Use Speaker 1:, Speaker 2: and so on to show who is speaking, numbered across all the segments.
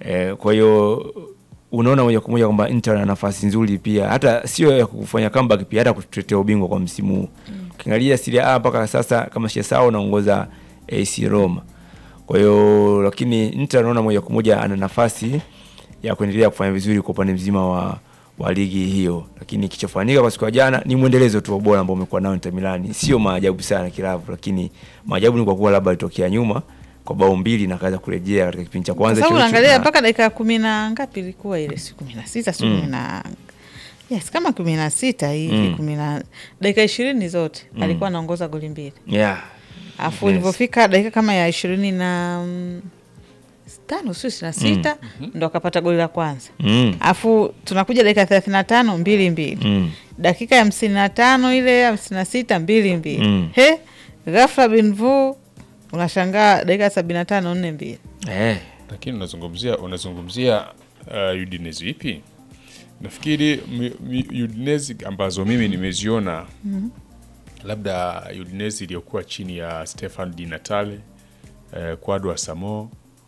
Speaker 1: Eh, kwa hiyo unaona moja kwa moja kwamba Inter ana nafasi nzuri pia, hata sio ya kufanya comeback pia, hata kutetea ubingwa kwa msimu huu. Ukiangalia Serie A mpaka sasa kama sijasahau anaongoza AC Roma. Kwa hiyo lakini Inter anaona moja kwa moja ana nafasi ya kuendelea kufanya vizuri kwa upande mzima wa wa ligi hiyo, lakini kichofanyika kwa siku ya jana ni mwendelezo tu wa bora ambao umekuwa nao Inter Milan. Sio maajabu sana kilavu, lakini maajabu ni kwa kuwa labda alitokea nyuma kwa bao mbili na kaanza kurejea katika kipindi cha
Speaker 2: Kwa
Speaker 1: kwanza
Speaker 2: sababu
Speaker 1: hicho hicho
Speaker 2: unaangalia
Speaker 1: na-
Speaker 2: mpaka dakika kumi na ngapi ilikuwa ile, si kumi na sita si kumi na yes, kama kumi na sita hivi
Speaker 1: Mm.
Speaker 2: kumi na dakika ishirini zote alikuwa anaongoza goli mbili,
Speaker 1: yeah.
Speaker 2: alafu
Speaker 1: Yes.
Speaker 2: ilivyofika dakika kama ya ishirini na mm, tano sio ishirini na sita ndo akapata goli la kwanza
Speaker 1: Mm.
Speaker 2: alafu tunakuja dakika thelathini na tano mbili mbili
Speaker 1: Mm.
Speaker 2: dakika ya hamsini na tano ile hamsini na sita mbili mbili
Speaker 1: Mm.
Speaker 2: he ghafla binvu unashangaa dakika sabini na tano nne mbili
Speaker 1: Eh.
Speaker 3: lakini unazungumzia unazungumzia uh, Udinese ipi? Nafikiri mi- mi- Udinese ambazo mimi nimeziona labda Udinese iliyokuwa chini ya Stefan Di Natale eh, Kwadwo Asamo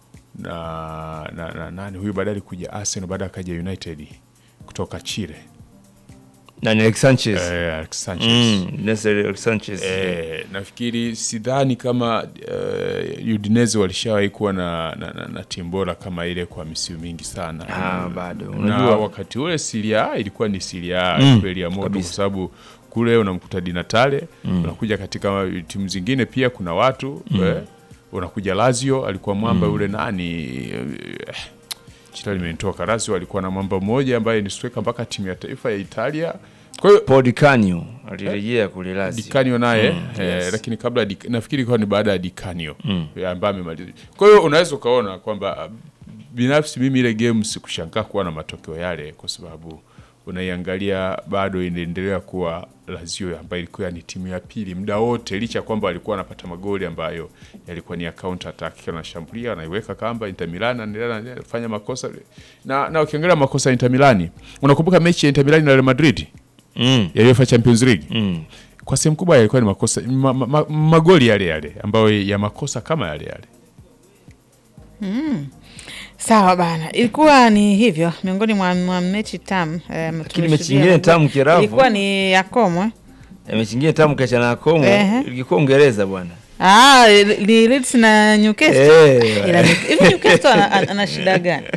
Speaker 3: na, na, na nani huyu baadaye alikuja Arsenal, baadaye akaja United kutoka Chile
Speaker 1: na ni Alex Sanchez
Speaker 3: eh, Alex Sanchez
Speaker 1: mm. Nestor Alex Sanchez
Speaker 3: Eh, nafikiri sidhani kama uh, Udinese walishawahi kuwa na, na, na, na timu bora kama ile kwa misimu mingi sana
Speaker 1: Ah, bado.
Speaker 3: na
Speaker 1: Unajua-
Speaker 3: wakati ule Serie A ilikuwa ni Serie A
Speaker 1: Mm,
Speaker 3: kweli ya moto kwa
Speaker 1: kabisa.
Speaker 3: sababu kule unamkuta Di Natale unakuja katika timu zingine pia kuna watu eh, unakuja Lazio alikuwa mwamba yule nani eh, jina limenitoka Lazio alikuwa na mwamba mmoja ambaye ni striker mpaka timu ya taifa ya Italia kwa hiyo
Speaker 1: Paul Di Canio alirejea kule Lazio.
Speaker 3: Dikanio naye
Speaker 1: Mm,
Speaker 3: eh,
Speaker 1: yes.
Speaker 3: lakini kabla ya Dik- nafikiri ilikuwa ni baada ya Dikanio eh, ambaye amemaliza. Kwa hiyo unaweza ukaona kwamba ah, binafsi mimi ile game sikushangaa kuwa na matokeo yale, kwa sababu unaiangalia bado inaendelea kuwa Lazio ambayo ilikuwa ni timu ya pili muda wote, licha ya kwamba walikuwa wanapata magoli ambayo yalikuwa ni ya counter attack, kila anashambulia anaiweka kamba. Inter Milan anaendelea na- anafanya makosa na, na ukiangalia makosa ya Inter Milan, unakumbuka mechi ya Inter Milan na Real Madrid
Speaker 1: Mm.
Speaker 3: ya UEFA Champions League
Speaker 1: Mm.
Speaker 3: kwa sehemu kubwa yalikuwa ni makosa ma, ma, ma, magoli yale yale ambayo ya makosa kama yale yale.
Speaker 2: Sawa bana, ilikuwa ni hivyo miongoni mwa, mwa mechi tamu eh, tumeshuhudia
Speaker 1: mechi nyingine
Speaker 2: magoli.
Speaker 1: tamu Kiravu.
Speaker 2: ilikuwa ni ya Komwe
Speaker 1: Eh, mechi nyingine tamu kiachana na Como
Speaker 2: Ehe.
Speaker 1: ilikuwa Uingereza bwana.
Speaker 2: ah, ni Leeds na Newcastle.
Speaker 1: Eh.
Speaker 2: Ila New- hivi Newcastle ana, ana, ana shida gani?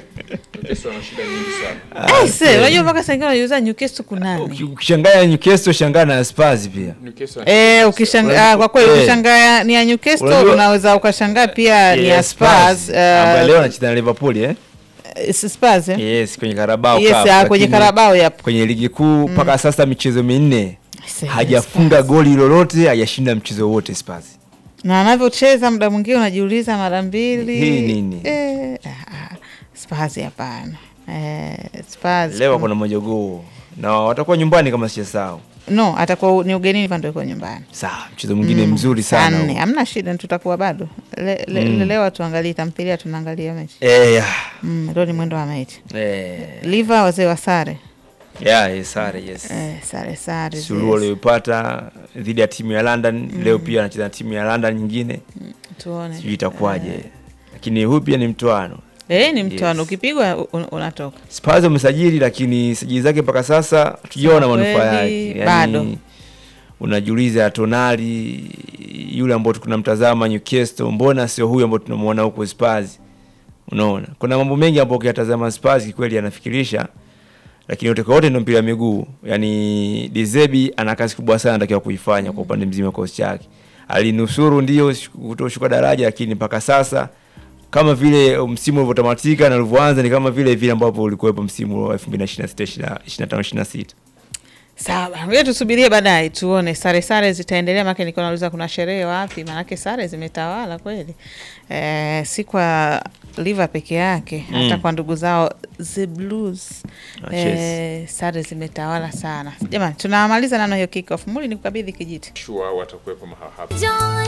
Speaker 2: Eh, se, unajua mpaka saa ingine unajiuliza Newcastle kunani?
Speaker 1: Uki- Ukishangaa Newcastle shangaa na Spurs pia.
Speaker 2: Eh, ukishangaa kwa kweli
Speaker 1: Eh.
Speaker 2: ukishangaa ni ya Newcastle
Speaker 1: Unajua-
Speaker 2: unaweza ukashangaa pia ni ya
Speaker 1: Yes,
Speaker 2: Spurs.
Speaker 1: ambaye
Speaker 2: eh,
Speaker 1: leo anacheza na Liverpool eh?
Speaker 2: eh, Spurs eh?
Speaker 1: Yes, kwenye Carabao
Speaker 2: Yes,
Speaker 1: Cup,
Speaker 2: ah, kwenye
Speaker 1: lakini
Speaker 2: Carabao yapo.
Speaker 1: Kwenye ligi kuu mpaka sasa michezo minne
Speaker 2: Yes,
Speaker 1: hajafunga
Speaker 2: Spurs.
Speaker 1: goli lolote, hajashinda mchezo wote Spurs.
Speaker 2: na anavyocheza muda mwingine unajiuliza mara mbili
Speaker 1: Hii nini?
Speaker 2: Eh, ah, ah, Spurs hapana. Eh, Spurs
Speaker 1: Leo kuna majogoo na watakuwa nyumbani kama sijasahau.
Speaker 2: no, atakuwa ni ugenini pande iko nyumbani
Speaker 1: Sawa, mchezo mwingine mzuri
Speaker 2: saa
Speaker 1: sana.
Speaker 2: nne
Speaker 1: huo.
Speaker 2: hamna shida, tutakuwa bado le, le,
Speaker 1: Mm.
Speaker 2: leo tuangalie tamthilia, tunaangalia mechi
Speaker 1: Eh, ya.
Speaker 2: mm, leo ni mwendo wa mechi
Speaker 1: Eh,
Speaker 2: liva wazee wa sare
Speaker 1: ya, eh, sare, yes.
Speaker 2: eh, sare sare
Speaker 1: Suluhu
Speaker 2: yes.
Speaker 1: aliyopata dhidi ya timu ya London leo pia anacheza na timu ya London nyingine,
Speaker 2: tuone
Speaker 1: sijui itakuwaje, lakini huyu pia ni mtoano.
Speaker 2: eh, ni mtoano
Speaker 1: Yes.
Speaker 2: ukipigwa un, unatoka
Speaker 1: Spurs wamesajili, lakini sajili zake mpaka sasa hatujaona
Speaker 2: Sema
Speaker 1: manufaa
Speaker 2: kweli,
Speaker 1: yake.
Speaker 2: bado.
Speaker 1: unajiuliza Tonali yule ambao tunamtazama Newcastle, mbona sio huyu ambao tunamuona huko Spurs? Unaona, kuna mambo mengi ambayo ukiyatazama Spurs kikweli yanafikirisha, lakini yote kwa yote ndio mpira wa miguu. Yani Dezebi ana kazi kubwa sana anatakiwa kuifanya kwa upande mzima wa kosi chake. Alinusuru ndio kutoshuka daraja, lakini mpaka sasa kama vile msimu ulivyotamatika na ulivyoanza ni kama vile vile ambavyo ulikuwepo msimu wa 2026 25 26.
Speaker 2: sawa bana. ngoja tusubirie baadaye tuone sare sare zitaendelea maake nilikuwa nauliza kuna sherehe wapi maanake sare zimetawala kweli eh, si kwa liva peke yake hata
Speaker 1: Mm.
Speaker 2: kwa ndugu zao the blues
Speaker 1: Ah, yes.
Speaker 2: eh, sare zimetawala sana jamani tunamaliza nano hiyo kick off muli ni kukabidhi kijiti
Speaker 3: Sure watakuwepo mahali hapa.